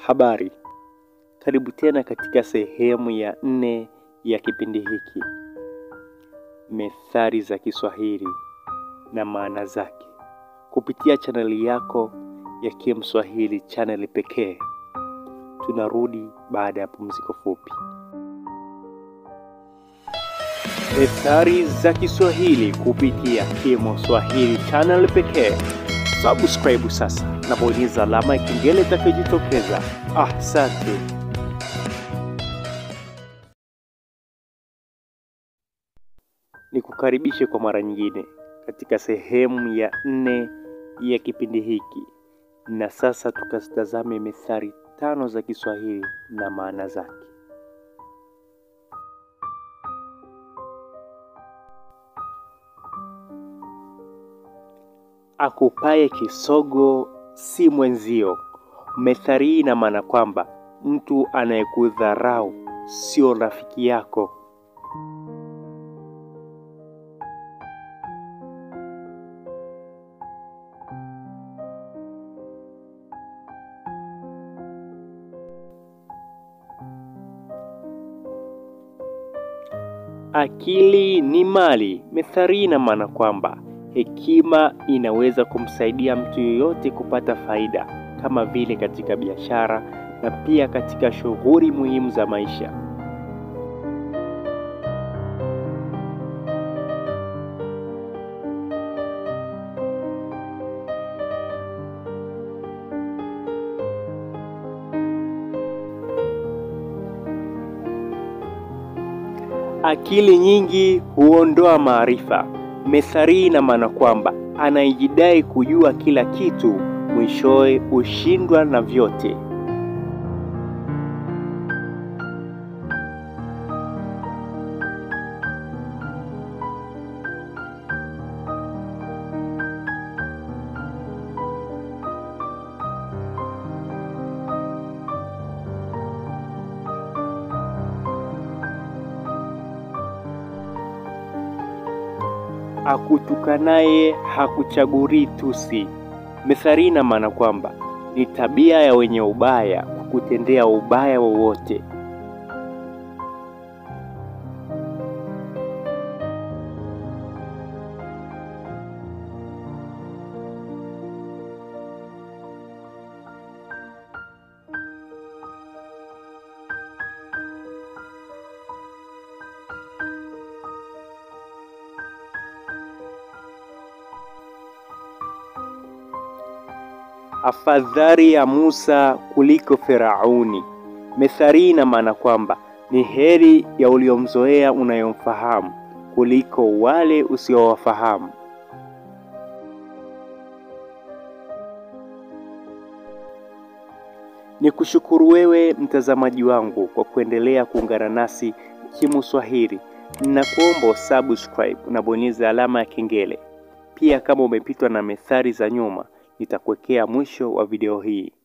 Habari, karibu tena katika sehemu ya nne ya kipindi hiki, methali za Kiswahili na maana zake, kupitia chaneli yako ya Kim Swahili, chaneli pekee. Tunarudi baada ya pumziko fupi. Methali za Kiswahili kupitia Kim Swahili, channel pekee. Subscribe sasa na bonyeza alama ya kengele itakayojitokeza. Asante. Nikukaribishe kwa mara nyingine katika sehemu ya nne ya kipindi hiki, na sasa tukazitazame methali tano za Kiswahili na maana zake. Akupaye kisogo si mwenzio. Methali hii ina maana kwamba mtu anayekudharau sio rafiki yako. Akili ni mali. Methali hii ina maana kwamba hekima inaweza kumsaidia mtu yeyote kupata faida, kama vile katika biashara na pia katika shughuli muhimu za maisha. Akili nyingi huondoa maarifa. Methali hii ina maana kwamba anayejidai kujua kila kitu mwishowe hushindwa na vyote. Akutukanaye hakuchagulii tusi. Methali ina maana kwamba ni tabia ya wenye ubaya kukutendea ubaya wowote. Afadhali ya Musa kuliko Firauni. Methali ina maana kwamba ni heri ya uliomzoea unayomfahamu kuliko wale usiowafahamu. Ni kushukuru wewe mtazamaji wangu kwa kuendelea kuungana nasi Kim Swahili. Ninakuomba subscribe na bonyeza alama ya kengele. Pia kama umepitwa na methali za nyuma nitakuwekea mwisho wa video hii.